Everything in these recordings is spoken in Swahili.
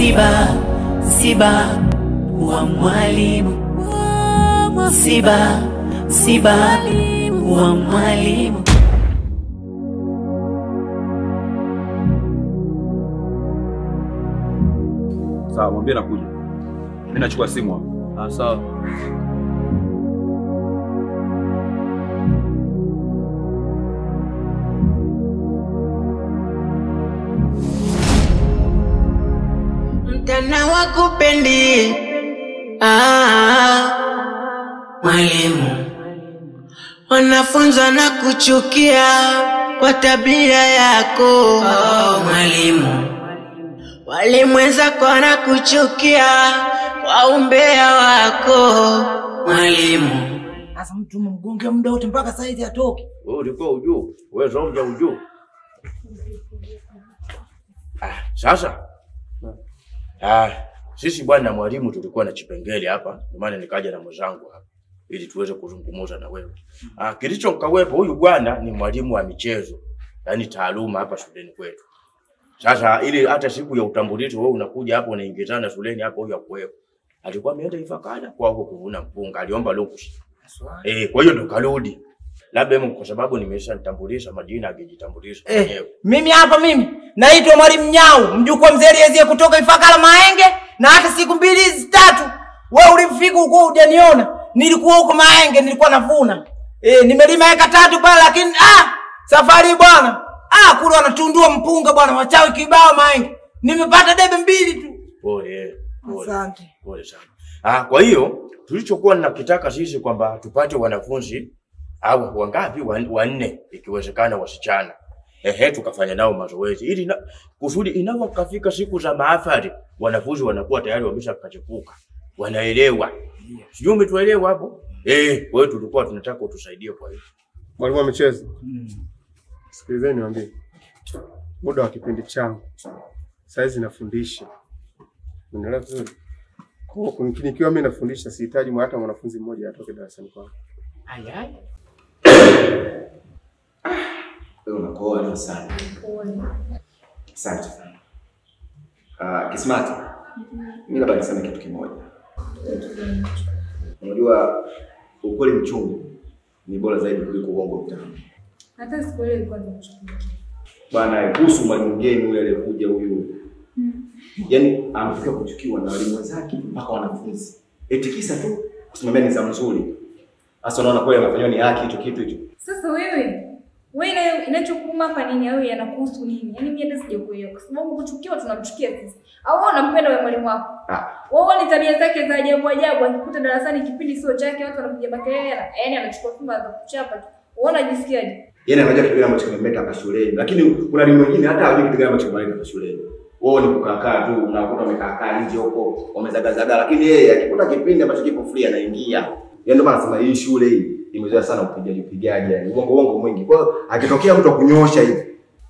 msiba, msiba wa mwalimu, msiba, msiba wa mwalimu. Sawa, mwambie nakuja. Mimi nachukua simu hapa. Ah, sawa. Mtana wakupendi ah, mwalimu, wanafunzi na kuchukia kwa tabia yako oh, mwalimu, walimwenzako wanakuchukia kwa umbea wako mwalimu. Sasa mtu mgonge muda wote mpaka saizi atoke. Wewe ulikuwa ujuu, wewe zonja ujuu. Ah, sasa ah, sisi bwana mwalimu tulikuwa na chipengele hapa, ndio maana nikaja na mwenzangu hapa ili tuweze kuzungumza na wewe. Ah, kilicho kawepo huyu bwana ni mwalimu wa michezo, yaani taaluma hapa shuleni kwetu. Sasa ili hata siku ya utambulisho wewe unakuja hapo unaingizana shuleni hapo huyu akuwepo. Alikuwa ameenda Ifakara kwa huko kuvuna mpunga, aliomba lukusi. Eh, kwa hiyo ndo karudi. Labda hemu kwa sababu nimeshanitambulisha majina angejitambulisha Eh, mwenyewe. mimi hapa mimi naitwa Mwalimu Nyau, mjukuu wa mzee Eliezie kutoka Ifakara Mahenge, na hata siku mbili hizi tatu wewe ulifika huko hujaniona. Nilikuwa huko Mahenge nilikuwa navuna. Eh, nimelima eka tatu pale lakini ah, safari hii bwana. Ah, kule wanatundua mpunga bwana, wachawi kibao Mahenge. Nimepata debe mbili tu. Pole. Pole. Asante. Pole sana. Ah, kwa hiyo tulichokuwa nakitaka sisi kwamba tupate wanafunzi au wangapi Wan- wanne ikiwezekana wasichana. Ehe, tukafanya nao mazoezi ili na, kusudi inapofika siku za mahafali wanafunzi wanakuwa tayari wameshakachepuka. Wanaelewa. Sijui umetuelewa hapo? Eh, kwa hiyo tulikuwa tunataka utusaidie kwa hiyo. Mwalimu wa michezo, sikilizeni niwaambie, muda wa kipindi changu saizi nafundisha, unaelewa vizuri. Kwa hiyo nikiwa mimi nafundisha, sihitaji hata mwanafunzi mmoja atoke darasani kwangu. Ayai. Wewe unakoa leo sana. Asante sana. Uh, Kismati, mimi labda niseme kitu kimoja. Unajua ukweli mchungu ni bora zaidi kuliko uongo mtamu. Hata siku ile ilikuwa nimechukua. Bwana, kuhusu mwalimu mgeni yule aliyekuja huyu, yaani amefika kuchukiwa na walimu wenzake mpaka wanafunzi, eti kisa tu kusimamia nidhamu nzuri. Sasa unaona kweli anafanywa ni haki hicho kitu hicho. Sasa wewe wewe ina- inachokuuma hapa nini au yanakuhusu nini? Yaani mimi hata sijakuelewa kwa sababu kuchukiwa tunamchukia sisi. Au wewe unampenda wewe mwalimu wako? Ah, Wewe ni tabia zake za ajabu ajabu akikuta darasani kipindi sio chake watu wanapiga makelele na yaani anachukua fimbo za kuchapa tu. Wewe unajisikiaje? Yaani anajua kitu gani ambacho kimemleta hapa shuleni, lakini kuna walimu wengine hata hawajui kitu gani ambacho kimemleta hapa shuleni. Wao ni kukaa tu, unakuta wamekaa kaa nje huko, wamezagazaga, lakini yeye akikuta kipindi ambacho kipo free anaingia. Yaani ndio maana nasema hii shule hii imezoea sana upigaji upigaji, yani uongo uongo mwingi. Kwa hiyo akitokea mtu akunyosha hivi,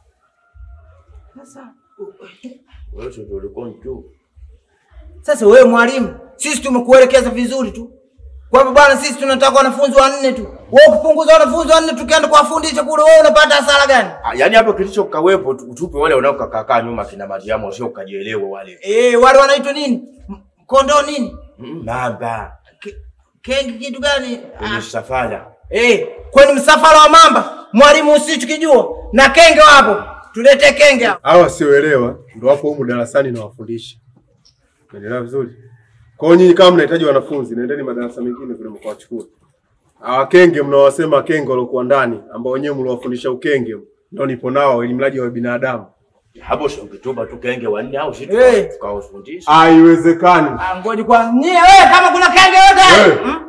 Sasa Wewe ndio ulikuwa mjuu. Sasa wewe mwalimu, sisi tumekuelekeza vizuri tu kwamba bwana, sisi tunataka wanafunzi wanne tu. Wewe ukipunguza wanafunzi wanne tukienda kuwafundisha kule, wewe unapata hasara gani? Ah, Yaani hapo kilicho kawepo tu- tupe wale wanaokakaa nyuma kina Mariamu sio kajielewa wale. Eh, wale wanaitwa nini? M- Kondoo nini? Mm, Mamba. Ke- Kengi kitu gani? Kwenye safara. Eh, kweni msafara wa mamba, mwalimu usichukijua na kenge wapo. Tulete kenge hapo. Hawa wasioelewa ndio wapo humu darasani na wafundisha. Unaelewa vizuri? Kwa hiyo nyinyi kama mnahitaji wanafunzi, nendeni madarasa mengine kule mkawachukue. Hawa kenge mnawasema kenge waliokuwa ndani ambao wenyewe mliwafundisha ukenge ndio nipo nao ili mradi wa binadamu. Hapo sio ukituba tu kenge wanne au sisi Eh. tukawafundisha. Haiwezekani. Ah, ngoja kwa nyie wewe kama kuna kenge yote. Eh. Hmm?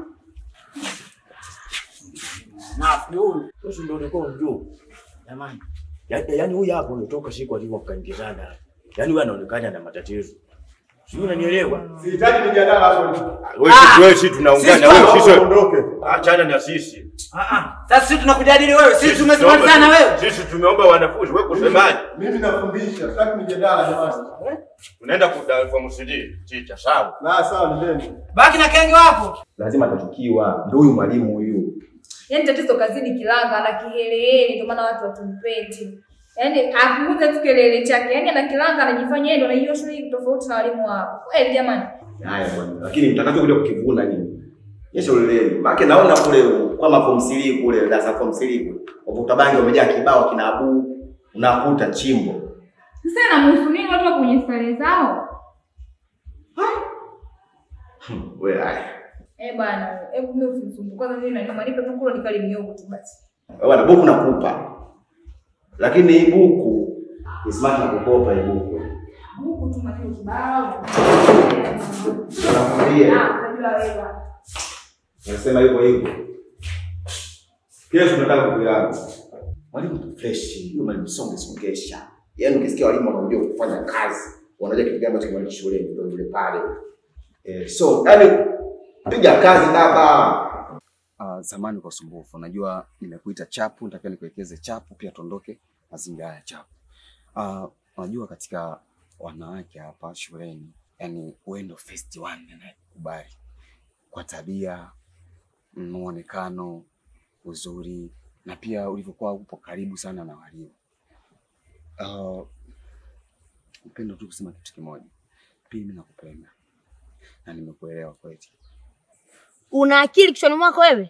Sasa ndio ulikuwa mjuu. Jamani. Yaani yaani huyu hapo umetoka siku alivyokaingizana. Yaani huyu anaonekana na matatizo. Sijui unanielewa? Sihitaji mjadala hapo. Wewe Ah! wewe sisi tunaungana Sisi wewe Sisi sisi. ondoke. Achana na sisi. Ah ah. Sasa sisi tunakujadili wewe, sisi Sisi tumesimama sana tumeomba- wewe. Sisi tumeomba wanafunzi wewe kusemaje? Mimi nafundisha, sitaki mjadala jamani. Unaenda kuda form CD. Chicha sawa. Na sawa nendeni. Baki na kenge wako. lazima atachukiwa. Ndio huyu mwalimu huyu. Yaani tatizo kazini kilanga na kihelehele ndio maana watu watumpendi. Yaani apunguze tu kelele chake. Yaani anakilanga anajifanya yeye ndo anajua shule hii tofauti na walimu wao. Kweli jamani. Haya bwana. Lakini mtakachokuja kukivuna nini? Yesha uleleni. Maana naona kule kwa form 3 kule darasa form 3 kule. Wavuta bangi wamejaa kibao kina abu. Unakuta chimbo. Sasa inamhusu nini watu wako kwenye starehe zao? Wewe haya. Eh bwana, hebu mimi usinisumbue. Kwanza mimi naniuma nipe tu kula nikali miogo tu basi. Wewe bwana buku nakupa. Lakini hii buku ni smart na kukopa hii buku. Huku tu matendo kibao. Nakwambia. Ah, unajua wewe bwana. Nasema hivyo hivyo. Kesho tunataka buku yangu. Mwalimu tu fresh, hiyo mwalimu songe songesha. Yaani ukisikia walimu wanaojua kufanya kazi, wanajua kitu gani ambacho kimaliza shuleni ndio yule pale. Eh, so yaani piga kazi baba. Uh, zamani kwa usumbufu, najua nimekuita chapu, nitakiwa nikuelekeze chapu, pia tuondoke mazingira ya chapu. Uh, unajua katika wanawake hapa shuleni, yani wewe ndo first one anayekubali kwa tabia, muonekano, uzuri na pia ulivyokuwa upo karibu sana na walimu. Uh, upendo tu kusema kitu kimoja, pia mimi nakupenda na nimekuelewa kweli. Una akili kichwani mwako wewe?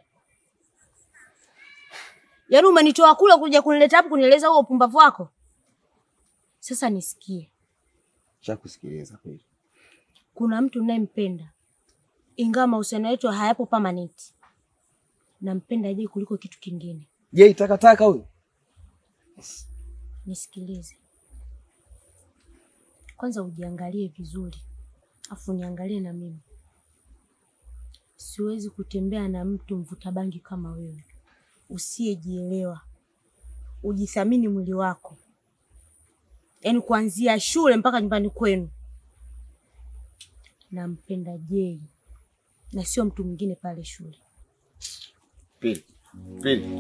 Yaani umenitoa kule kuja kunileta hapa kunieleza huo upumbavu wako? Sasa nisikie, Shakusikiliza kweli. kuna mtu ninayempenda, ingawa mahusiano yetu hayapo permanent. Nampenda je kuliko kitu kingine. Je, takataka huyu? Nisikilize kwanza, ujiangalie vizuri, afu niangalie na mimi. Siwezi kutembea na mtu mvuta bangi kama wewe, usiyejielewa. Ujithamini mwili wako, yaani kuanzia shule mpaka nyumbani kwenu. Nampenda Jei na sio mtu mwingine pale shule. Pili. Pili.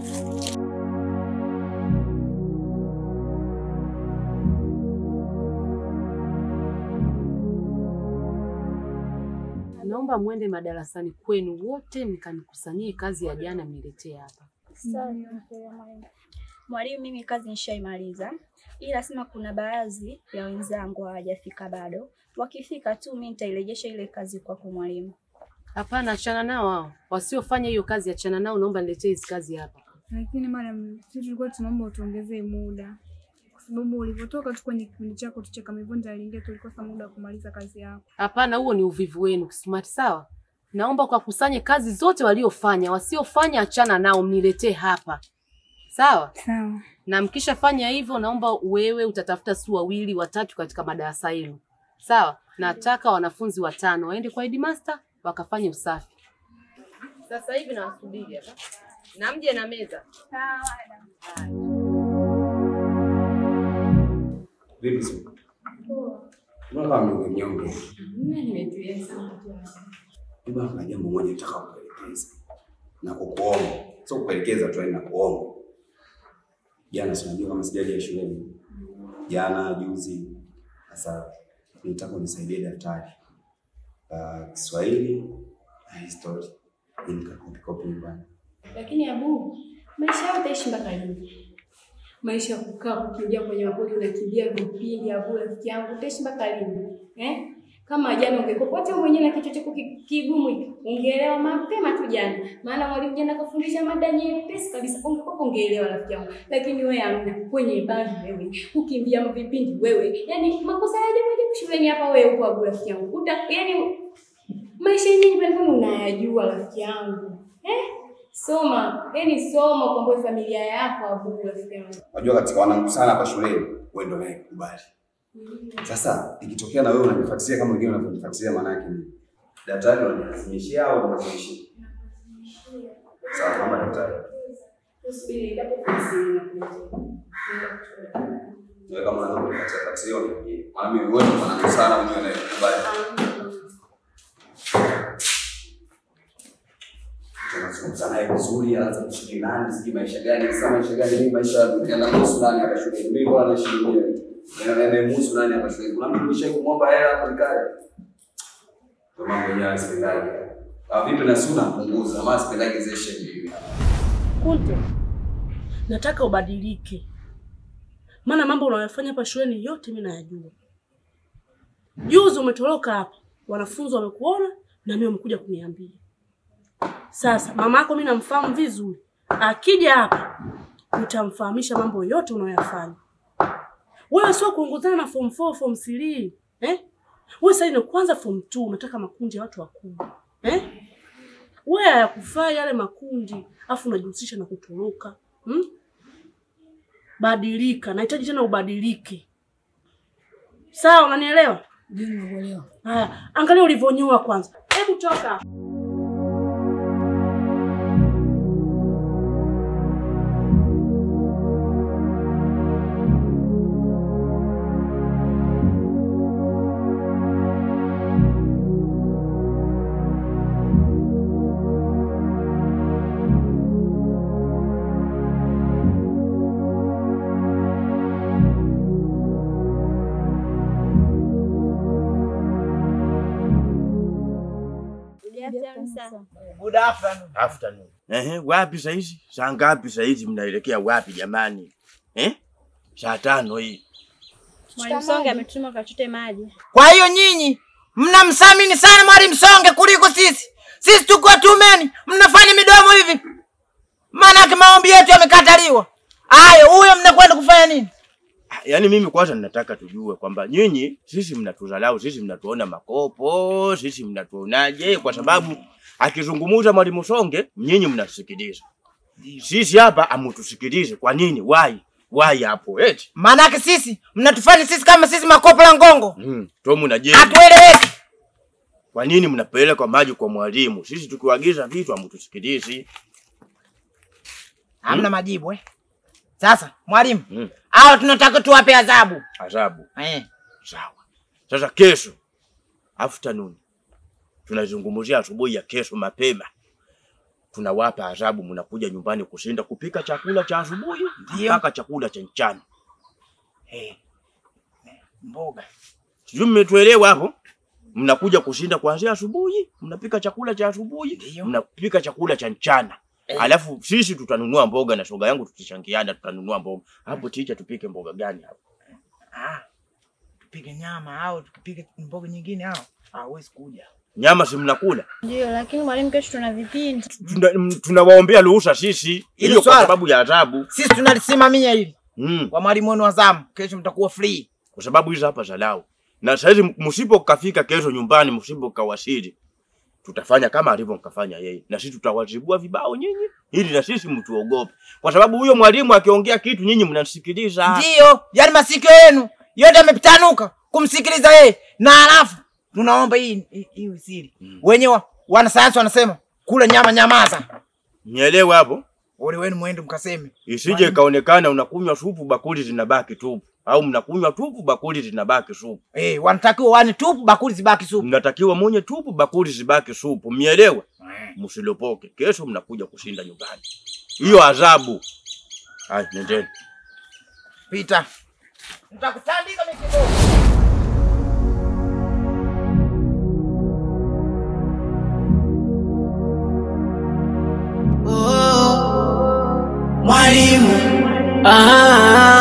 Naomba mwende madarasani kwenu wote mkanikusanyie kazi ya jana mniletee hapa. Mwalimu, mimi kazi nishaimaliza, ila sema kuna baadhi ya wenzangu hawajafika bado. Wakifika tu mimi nitairejesha ile kazi kwako mwalimu. Hapana, achana nao hao. Wasiofanya hiyo kazi achana nao, naomba niletee hizi kazi hapa. Lakini madam, sisi tulikuwa tunaomba utuongezee muda, kwa sababu ulivyotoka tu kwenye kipindi chako tu cha Kamivunja aliingia, tulikosa muda wa kumaliza kazi yako. Hapana, huo ni uvivu wenu smart, sawa? Naomba ukakusanye kazi zote waliofanya, wasiofanya achana nao, mniletee hapa, sawa? Sawa. Na mkishafanya hivyo, naomba wewe utatafuta si wawili watatu katika madarasa yenu, sawa? Nataka wanafunzi watano waende kwa headmaster wakafanye usafi. Sasa hivi nawasubiri hapa, na mje na meza. Vipi sasa? Mbona kama mnyonge mnyonge? Baba, kuna jambo moja nataka kukuelekeza na kukuomba, sio kukuelekeza tu, yaani nakuomba. Jana si unajua kama sijaja ya shuleni, jana juzi. Sasa nitaka unisaidie daftari la Kiswahili na historia, ili nikakopi kopi nyumbani. Lakini Abu, maisha yao utaishi mpaka lini? Maisha ya kukaa kukimbia kwenye mapori, unakimbia vipindi. Abu, rafiki yangu, utaishi mpaka lini eh? Kama jana ungekuwa hata mwenyewe na kichwa chako ki- kigumu hiki, ungeelewa mapema tu jana, maana mwalimu jana kafundisha mada nyepesi kabisa, ungekuwa ungeelewa rafiki yangu. Lakini wewe amna, kwenye bangi wewe, kukimbia vipindi wewe, yani makosa ya ajabu ajabu shuleni hapa wewe upo Abu, rafiki yangu, uta yani maisha yenyewe nyumbani kwani unayajua rafiki yangu eh? Soma, yani soma ukomboe familia yako Abu, rafiki yangu. Unajua katika wanangu sana hapa shuleni, wewe ndio unayekubali. Sasa ikitokea na wewe unanifuatilia kama wengine wanavyonifuatilia, maana yake ni daktari unanilazimishia au unalazimisha? Sawa, kama daktari. Usubiri, ndipo ofisini nakuja. Wewe kama unaweza kunifuatilia fuatilia uniambie. Maana mimi wewe ndio mwanangu sana mwenyewe unayekubali. Tunazungumza naye vizuri, anaanza kushiriki nani, sijui maisha gani, sasa maisha gani, mimi maisha yanamhusu nani hapa shuleni? Mimi bwana naishi mwenyewe. Yanamhusu nani hapa shuleni? Kuna mtu nishawahi kumwomba hela hapo nikae. Ndio mambo yenyewe sipendaje. Ah, vipi na suna punguza, maana sipendaje zile shehe hivi. Kunte, nataka ubadilike. maana mambo unayofanya hapa shuleni yote mimi nayajua. Juzi umetoroka hapa, wanafunzi wamekuona na mimi wamekuja kuniambia. Sasa mama yako mimi namfahamu vizuri, akija hapa utamfahamisha mambo yote unayoyafanya. Wewe sio kuongozana na form 4 form 3 eh? Wewe sasa ni kwanza form 2 unataka makundi ya watu wakubwa eh? Wewe hayakufaa yale makundi, afu unajihusisha na kutoroka hmm? Badilika, nahitaji tena ubadilike. Sawa, unanielewa? Ndio nakuelewa. Haya, angalia ulivyonyoa kwanza. Hebu toka. Good afternoon. Afternoon. Ehe, wapi saizi? Saa ngapi saizi mnaelekea wapi jamani? Eh? Saa tano hii. Mwalimu Songe ametuma kachote maji. Kwa hiyo nyinyi mnamsamini sana Mwalimu Songe kuliko sisi. Sisi tuko tumeni, mnafanya midomo hivi. Maanake maombi yetu yamekataliwa. Haya, huyo mnakwenda kufanya nini? Yaani mimi kwanza ninataka tujue kwamba nyinyi sisi mnatuzalau, sisi mnatuona makopo, sisi mnatuonaje kwa sababu akizungumza Mwalimu Songe nyinyi mnasikiliza. Sisi hapa amutusikilize. Kwa nini? Why? Why hapo? Eti. Maanake sisi mnatufanya sisi kama sisi makopo la ngongo. Mm, Tomu na je. Hatueleweki. Kwa nini mnapeleka maji kwa mwalimu? Sisi tukiwaagiza vitu amutusikilizi. Hamna majibu eh. Sasa mwalimu, Mm. hao tunataka tuwape adhabu. Adhabu. Eh. Sawa. Sasa kesho afternoon tunazungumzia asubuhi ya kesho mapema, tunawapa adhabu, mnakuja nyumbani kushinda kupika chakula cha asubuhi mpaka chakula cha mchana. Eh. Mboga. Sijui mmetuelewa hapo? Mnakuja kushinda kuanzia asubuhi, mnapika chakula cha asubuhi, mnapika chakula cha mchana. Eh. Alafu sisi tutanunua mboga na shoga yangu tutashangiana, tutanunua mboga. Hapo ticha, tupike mboga gani hapo? Ah. Tupige nyama au tupige mboga nyingine au hawezi kuja. Nyama si mnakula? Ndio, lakini mwalimu, kesho tuna vipindi. Tuna- m- tunawaombea ruhusa sisi, Hilo hiyo kwa swala. sababu ya adhabu Sisi tunalisimamia hili. mm. Kwa mwalimu wenu wa zamu, kesho mtakuwa free. kwa sababu hizo hapa zalau. Na saizi msipokafika kesho nyumbani, msipokawasili, tutafanya kama alivyo mkafanya yeye, na sisi tutawazibua vibao nyinyi, ili na sisi mtuogope, kwa sababu huyo mwalimu akiongea kitu nyinyi mnasikiliza. Ndiyo, yani masikio yenu yote yamepitanuka kumsikiliza yeye, na halafu tunaomba hii hii- hii siri. Wenyewe wanasayansi wanasema kula nyama nyamaza. Nielewe hapo, Ole wenu mwende mkaseme. isije ikaonekana unakunywa supu bakuli zinabaki tupu, au mnakunywa tupu bakuli zinabaki supu. Eh, wanatakiwa wani tupu bakuli zibaki supu. Mnatakiwa munye tupu bakuli zibaki supu, mielewe? Msilopoke, kesho mnakuja kushinda nyumbani, hiyo adhabu. Haya, nendeni. Pita. Nitakutandika mikiboko. mwalimu ah,